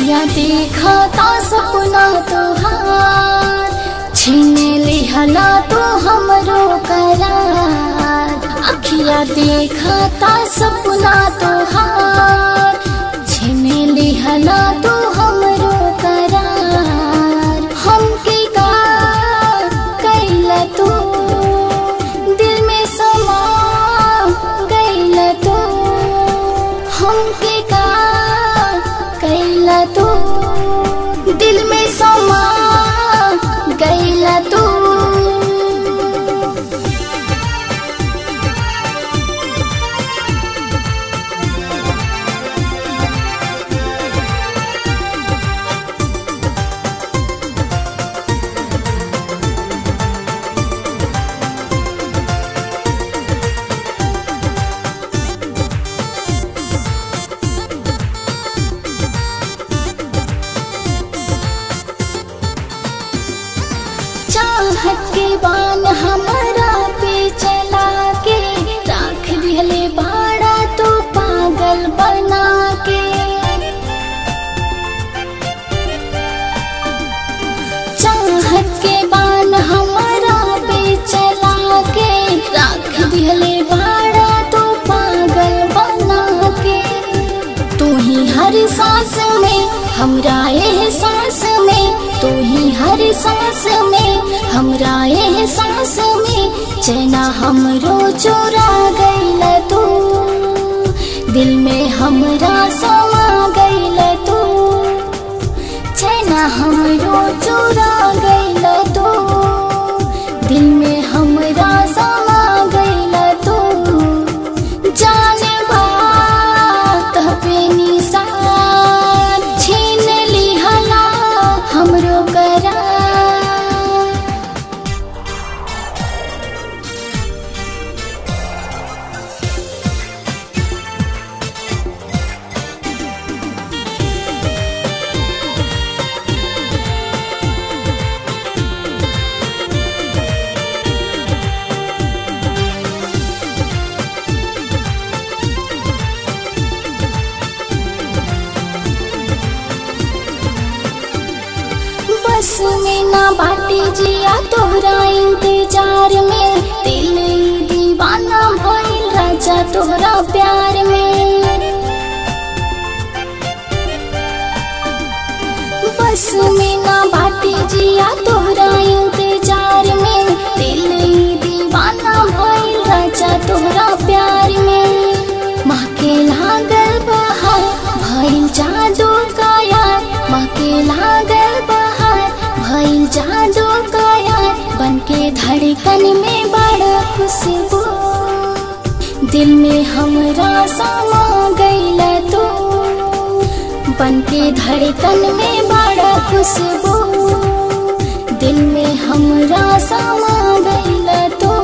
अखिया देखता सपना तोहार छीन लिहला तो हमरो करार अखिया देखता सपना तोहार छीन लिहला तो हमरो करार हमके का कैला तू दिल में समा गैला तू हमके का कैला तू दिल में समा गैला तू चाहत के बान हमारा पे चला के राख दिहले बाड़ा तो पागल बना के चाहत के बान हमारा पे चला के राख दिहले बाड़ा तो पागल बना के तू ही हर सांस में हमरा एहसास में तू ही हर सांस में हमरा एहसास में चैना हमरो चोरा गइल तू दिल में हमरा समा गइल तू चैना हमरो चोरा गइल तू दिल में हमरा समा गइल तू जाने बात पे निशान छीन लिहला हमरो करार बस में ना बाटी जिया तोहरा इंतजार में दिल ई दीवाना भइल राजा तोहरा प्यार में बस में ना बाटी जिया तोहरा इंतजार में दिल ई दीवाना भइल राजा तोहरा प्यार में माँ के लागल बहार भइल जादू का यार माँ के लागल बहार भइल जादू का यार बन के धड़कन में बड़ा खुशबू दिल में हमरा समा गइल तू बन के धड़कन में बड़ा खुशबू दिल में हमरा समा गइल तू